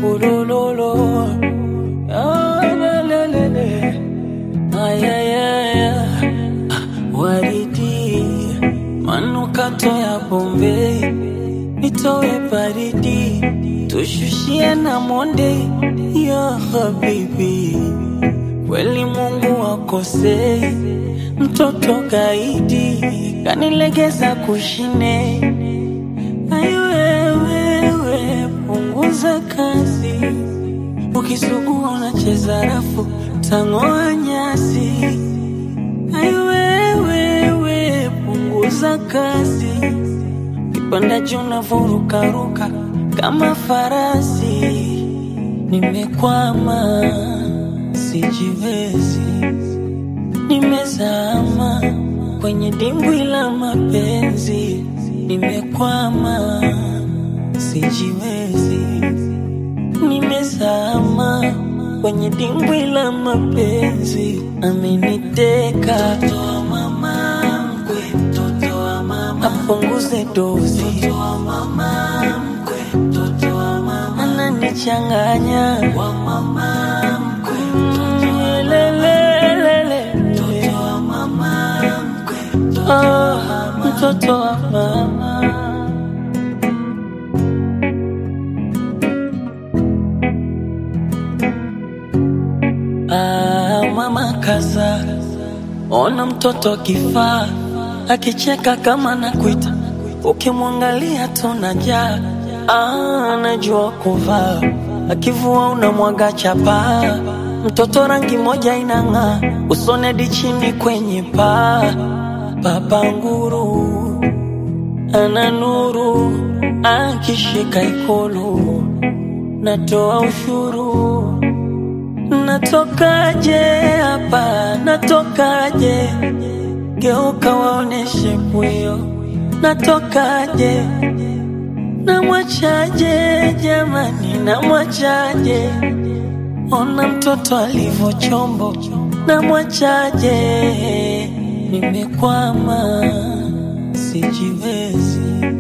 ulololo Ah, lelelele. Ay, ay, ay, ay. Waridi manukato ya Bombay nitoe baridi tushushie na monde ya habibi kweli Mungu akosei mtoto kaidi kanilegeza kushine aiwewewe punguza kazi ukisugua unacheza rafu tang'oa nyasi aiwewewe punguza kazi kipanda juu navurukaruka kama farasi nimekwama sijiwezi nimezama kwenye dimbwi la mapenzi nimekwama sijiwezi nimezama kwenye dimbwi la mapenzi ameniteka mtoto wa mama mkwe mtoto wa mama apunguze dozi mtoto wa mama mkwe mtoto wa mama ananichanganya wa mama mkwe mtoto wa lelelele mtoto wa mama mkwe mtoto wa mama mtoto wa mama Ah, mama kaza, ona mtoto kifaa akicheka kama nakuita, ukimwangalia tunajaa. Ah, anajua kuvaa, akivua unamwaga chapa. Mtoto rangi moja inang'aa, usonedi chini kwenye paa. Baba nguru ana nuru, akishika ikulu natoa ushuru Natokaje hapa, natokaje? Geuka waoneshe pwio, natokaje? Namwachaje jamani, namwachaje? Ona mtoto alivyo chombo, namwachaje? Nimekwama, sijiwezi,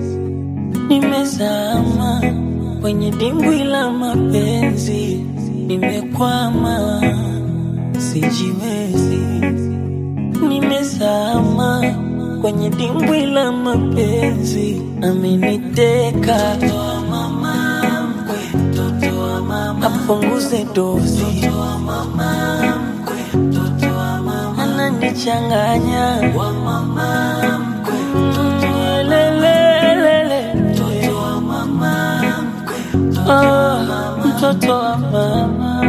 nimezama kwenye dimbwi la mapenzi nimekwama, sijiwezi, nimezama kwenye dimbwi la mapenzi, ameniteka mtoto wa mama mkwe, mtoto wa mama apunguze dozi, mtoto wa mama mkwe, mtoto wa mama ananichanganya, wa mama mkwe, mtoto wa lelelele, mtoto wa mama mkwe, mtoto wa mama mtoto wa mama